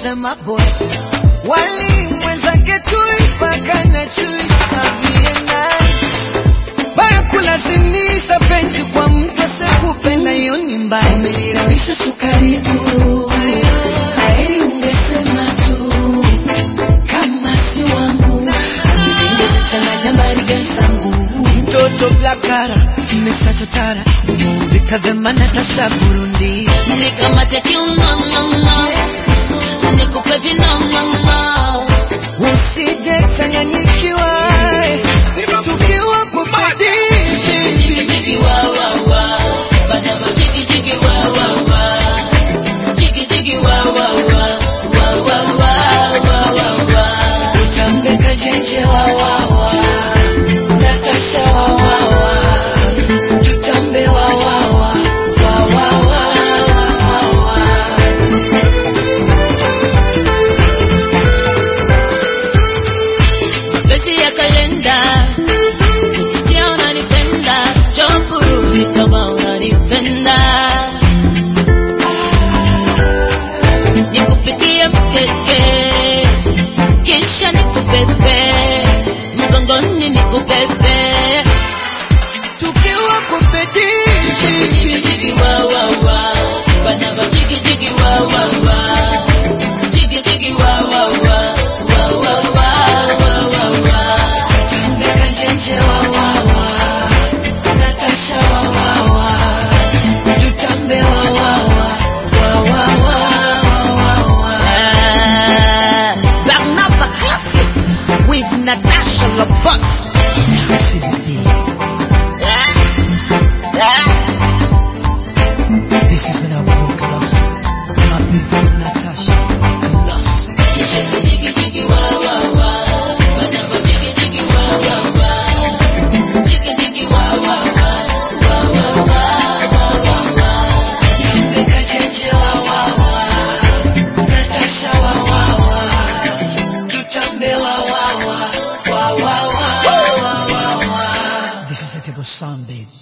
sema boy wali mwenzake tui paka na chui avie nani baya kulazimisha penzi kwa mtu asekupenda hiyo ni mbaya Umeniramisha sukari guru, heri ungesema tu kama si wangu, ningezichanganya mbariga zangu. mtoto blakara mesachotara umeulikadhema natasha burundi Nikamate kiunonono, nikupe vinonono, usije changanyikiwa tukiwa kwa jigi bidii jigi wa wa wa, banama jigi jigi wa wa wa, jigi jigi wa wa wa, wa wa wa wa wa wa. Utambeka jenje wa wa wa, Natasha wa wa wa, tutambe wa wa wa, wa wa wa wa wa wa. Beti ya kalenda Nichitia unanipenda Chopurudi kama unanipenda Nikupikie mkeke Kisha nikubebe Mgongoni nikubebe tukiwa kwa Jigi bidii jigi wa wa wa Banaba jigi jigi wa wa wa Jigi jigi wa wa wa Wa wa wa wa wa wa Tambeka chenche wa wa wa Natasha wa wa wa Tutambe wa wa wa Wa wa wa wa wa wa Barnaba Classic with Natasha Labus This is when I walk lost My beautiful Natasha Lost Kicheze jigi jigi wa wa wa Banaba jigi jigi wa wa wa Jigi jigi wa wa wa Wa wa wa wa wa wa Tambeka chenche wa wa wa Natasha wa wa wa Tutambe wa wa wa Wa wa wa wa wa wa This is a typical sound babe